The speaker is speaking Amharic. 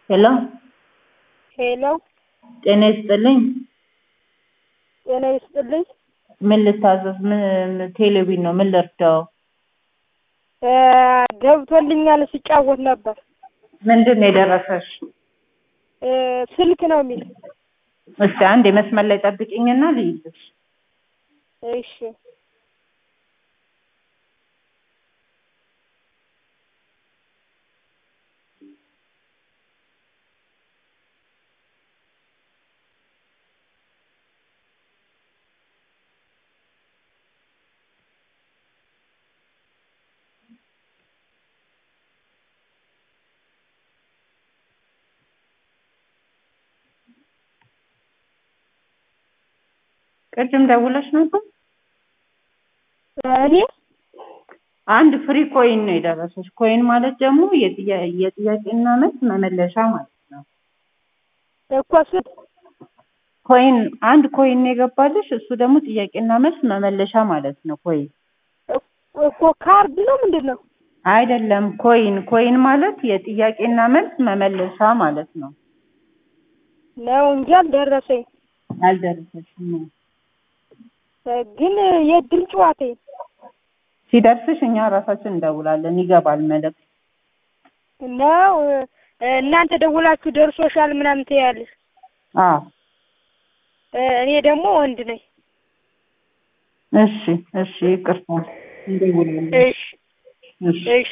ሄሎ ሄሎ ጤና ይስጥልኝ። ጤና ይስጥልኝ። ምን ልታዘዝ? ምን ቴሌቪዥን ነው? ምን ልርዳው? እ ገብቶልኛል ስጫወት ነበር። ምንድን ነው የደረሰሽ? እ ስልክ ነው የሚል። እስቲ አንድ የመስመር ላይ ጠብቂኝና ልይዝሽ። እሺ ቅድም ደውለሽ ነበር? እኔ አንድ ፍሪ ኮይን ነው የደረሰሽ። ኮይን ማለት ደግሞ የጥያ- የጥያቄና መልስ መመለሻ ማለት ነው። እኮ ስል ኮይን አንድ ኮይን ነው የገባልሽ። እሱ ደግሞ ጥያቄና መልስ መመለሻ ማለት ነው። ኮይን እኮ ካርድ ነው ምንድን ነው? አይደለም። ኮይን ኮይን ማለት የጥያቄና መልስ መመለሻ ማለት ነው። ነው እንጂ አልደረሰኝ። አልደረሰሽም ነው። እ ግን የእድል ጨዋታ ሲደርስሽ እኛ ራሳችን እንደውላለን። ይገባል መልዕክት። ነው እ እናንተ ደውላችሁ ደርሶሻል ምናምን ትያለሽ። አዎ እ እኔ ደግሞ ወንድ ነኝ። እሺ እሺ፣ ይቅርታ እንደውላለን። እሺ እሺ እሺ